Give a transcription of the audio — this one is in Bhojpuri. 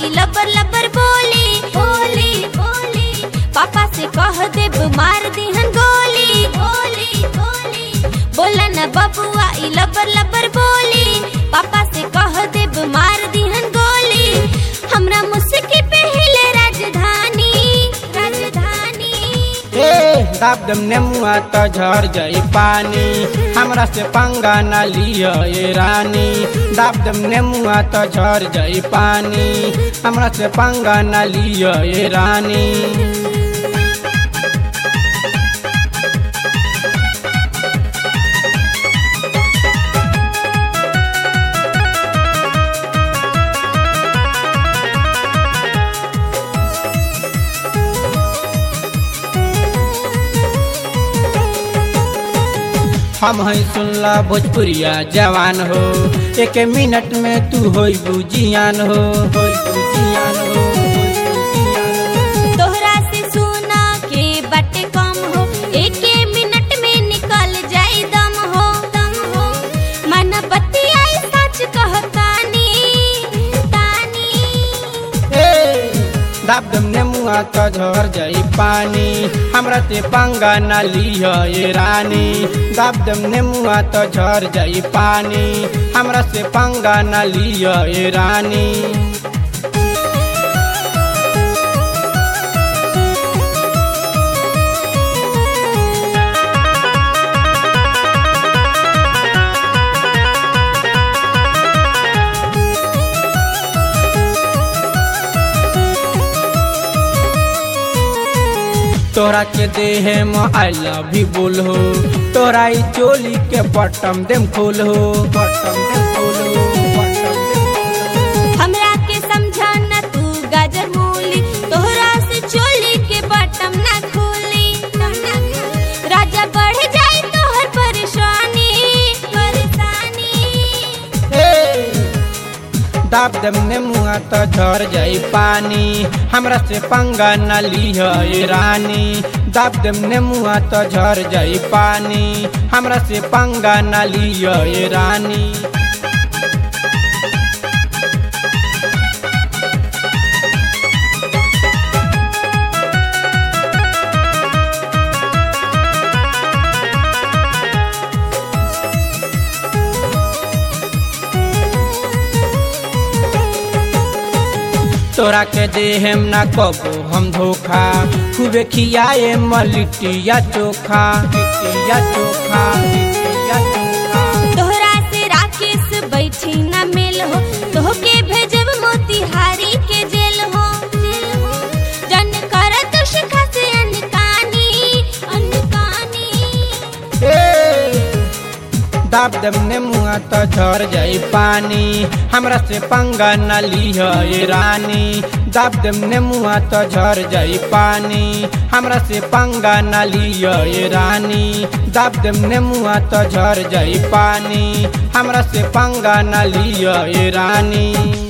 ई लबर लबर बोली बोली बोली पापा से कह देब मार दिहन गोली गोली गोली बोला न बबुआ ई लबर लबर बोली पापा से कह देब मार दिहन गोली हमरा मुस्की पे हिले राजधानी राजधानी ए दाब दम नेमुआ त झर जाई पानी हमरा से पंगा ना लिया ये रानी दाब दम नेमुआ त झर जाई पानी हमरा से पंगा ना लिया ये रानी हम है सुनला भोजपुरिया जवान हो एक मिनट में तू होई बुझियान हो होई बुझियान हो होई बुझियान हो। तोहरा से सुना के बाटे कम हो एके मिनट में निकल जाई दम हो दम हो मन बतियाई सच कहतानी तानी ए, दाब दम नेमुआ त झर जाई पानी हमरा ते पंगा ना लिह ये रानी दाब दम नेमुआ त झर जाई पानी हमरा से पंगा ना लिह ये रानी तोरा के देहे म आई लव यू बोल हो तोरा ई चोली के बटम देम खोल हो बटम देम खोल हो बटम देम खोल हो। हमरा के समझा न तू गाजर मूली तोहरा से चोली के बटम ना खोली राजा बढ़ जाई तोहर परेशानी परेशानी ए, दाब दम नेमुआ त झर जाई पानी हमरा से पंगा न लिह ये रानी दाब दम नेमुआ त झर जाई पानी हमरा से पंगा न लिह ये रानी तोरा के देहेम ना कबो हम धोखा खूबे खियाए मलिटिया चोखा लिट्टिया चोखा लिट्टिया चोखा तोहरा से राकेश बैठी न मिल हो तोहके भेजब मोतिहारी के जेल हो जेल हो जन कर तो शिखा से अनकानी अनकानी ए, दाब दम नेमुआ त झर जाई पानी हमरा से पंगा न लिह ये रानी दाब दम नेमुआ त झर जाई पानी हमरा से पंगा न लिह ये रानी दाब दम नेमुआ त झर जाई पानी हमरा से पंगा न लिह ये रानी